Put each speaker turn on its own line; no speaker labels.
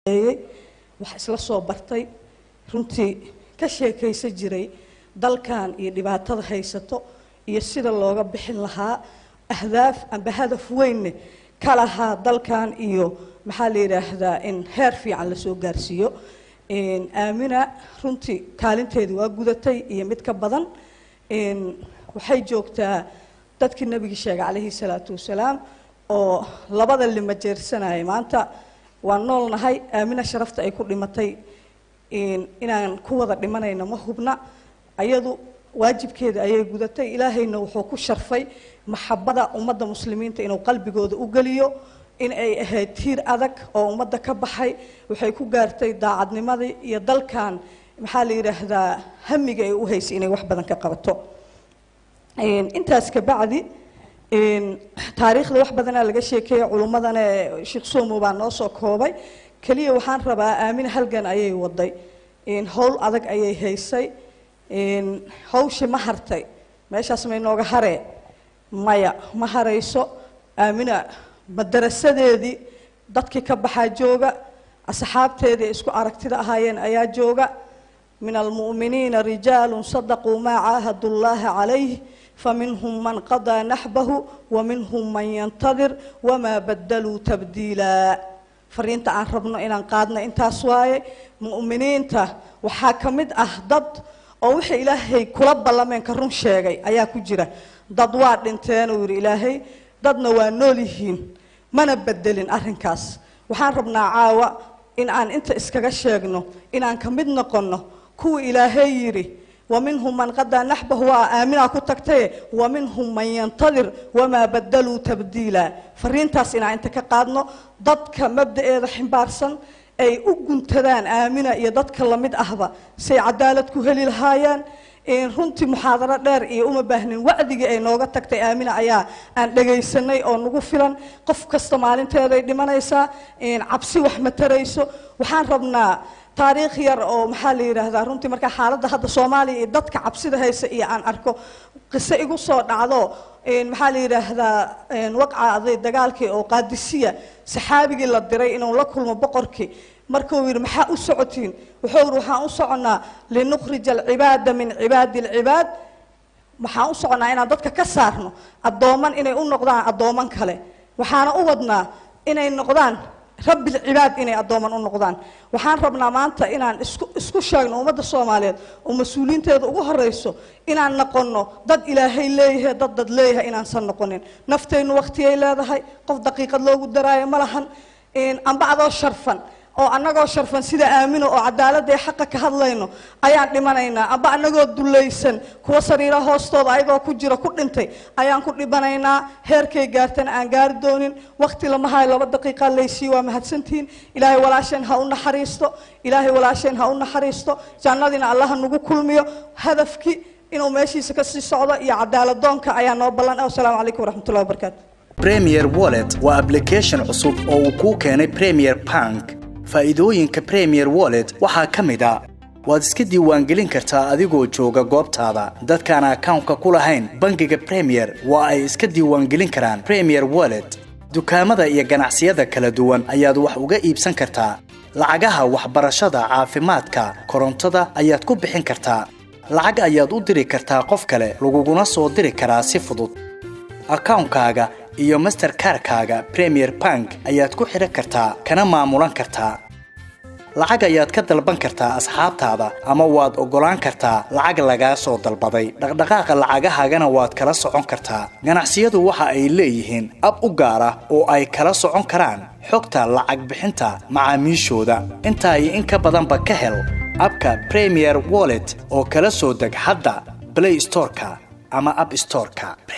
wax isla soo bartay runtii ka sheekaysan jiray dalkan iyo dhibaatada haysato iyo sida looga bixin lahaa ahdaaf amba hadaf weynne ka lahaa dalkan iyo maxaa la yidhaahdaa in heer fiican lasoo gaarsiiyo aamina runtii kaalinteedii waa gudatay iyo mid ka badan waxay joogtaa dadkii nabigi sheegay calayhi salaatu wasalaam oo labada lima jeersanaya maanta waan noolnahay aamina sharafta ay ku dhimatay inaan ku wada dhimanayno ma hubna ayadu waajibkeeda ayay gudatay ilaahayna wuxuu ku sharfay maxabada ummadda muslimiinta inuu qalbigooda u geliyo in ay ahayd tiir adag oo ummadda ka baxay waxay ku gaartay daacadnimadii iyo dalkan maxaa la yidhaahdaa hamiga ay u haysay inay wax badan ka qabato intaas kabacdi taariikhda wax badanaa laga sheekeeya culummadana sheekh somo baa noo soo koobay keliya waxaan rabaa aamina halgan ayay waday howl adag ayay haysay hawshii ma hartay meeshaas may nooga haree maya ma harayso aamina madarasadeedii dadkii ka baxaa jooga asxaabteedii isku aragtida ahaayeen ayaa jooga min almu'miniina rijaalu sadaquu maa caahadu llaha calayh faminhum man qadaa naxbahu waminhum man yantadir wamaa badaluu tabdiila fariinta aan rabno inaan qaadno intaas waaye mu'miniinta waxaa ka mid ah dad oo wixii ilaahay kula ballameen ka run sheegay ayaa ku jira dad waa dhinteen uu yidhi ilaahay dadna waa nool yihiin mana bedelin arrinkaas waxaan rabnaa caawa in aan inta iskaga sheegno inaan ka mid noqonno kuwa ilaahay yidhi waminhum man qadaa naxbahu waa aaminaa ku tagtaye waminhum man yantadir wamaa badaluu tabdiila fariintaas inaan inta ka qaadno dadka mabda'eeda ximbaarsan ay u guntadaan aamina iyo dadka lamid ahba say cadaalad ku heli lahaayeen runtii muxaadaro dheer iyo uma baahnin wacdigii ay nooga tagtay aamina ayaa aan dhagaysanay oo nagu filan qof kasta maalinteeday dhimanaysaa cabsi wax ma tarayso waxaan rabnaa taariikh yar oo maxaa la yidhaahdaa runtii markaa xaaladda hadda soomaaliya iyo dadka cabsida haysa iyo aan arko qiso igu soo dhacdo maxaa la yidhaahdaa waqcaaday dagaalkii oo qaadisiya saxaabigii la diray inuu la kulmo boqorkii markuu yidhi maxaa u socotiin wuxuu yidhi waxaan u soconnaa linukhrija alcibaada min cibaadi alcibaad waxaan u soconnaa inaan dadka ka saarno addooman inay u noqdaan addooman kale waxaana u wadnaa inay noqdaan rabbi lcibaad inay addooman u noqdaan waxaan rabnaa maanta inaan isku isku sheegno ummadda soomaaliyeed oo mas-uuliyiinteeda ugu horeyso inaan noqonno dad ilaahay leeyahay dad dad leeyahay inaansan noqonin nafteennu waqtiyay leedahay qof daqiiqad loogu daraayo ma lahan amba adoo sharfan oo annagoo sharfan sida aamino oo cadaaladda ee xaqa ka hadlayno ayaan dhimanaynaa amba annagoo dulaysan kuwa sariira hoostooda ayagoo ku jira ku dhintay ayaan ku dhibanaynaa heerkay gaartana aan gaari doonin waqti lama hayo laba daqiiqa laysii waa mahadsantihiin ilaahay walaasheen ha u naxariisto ilaahay walaasheen ha u naxariisto jannadiina allaha nagu kulmiyo hadafkii inuu meeshiisa kasii socdo iyo cadaaladoonka ayaa noo ballan wasalaamu calaykum waraxmatullahi wabarakaatu
premier wallet waa application cusub oo uu kuu keenay premier bank faa'iidooyinka premier wallet waxaa ka mid a waad iska diiwaangelin kartaa adigoo jooga goobtaada dadkaan akawnka ku lahayn bangiga premier waa ay iska diiwaangelin karaan premier wallet dukaamada iyo ganacsiyada kala duwan ayaad wax uga iibsan kartaa lacagaha waxbarashada caafimaadka korontada ayaad ku bixin kartaa lacag ayaad u diri kartaa qof kale laguguna soo diri karaa si fudud akawnkaaga iyo masterkarkaaga premier bank ayaad ku xidhan kartaa kana maamulan kartaa lacag ayaad ka dalban kartaa asxaabtaada ama waad oggolaan kartaa lacag lagaa soo dalbaday dhaqdhaqaaqa lacagahaagana waad kala socon kartaa ganacsiyadu waxa ay leeyihiin ab u gaar ah oo ay kala socon karaan xogta lacag bixinta macaamiishooda intaa iyo in ka badanba ka hel abka premier wallet oo kala soo deg hadda blay storeka ama ab storeka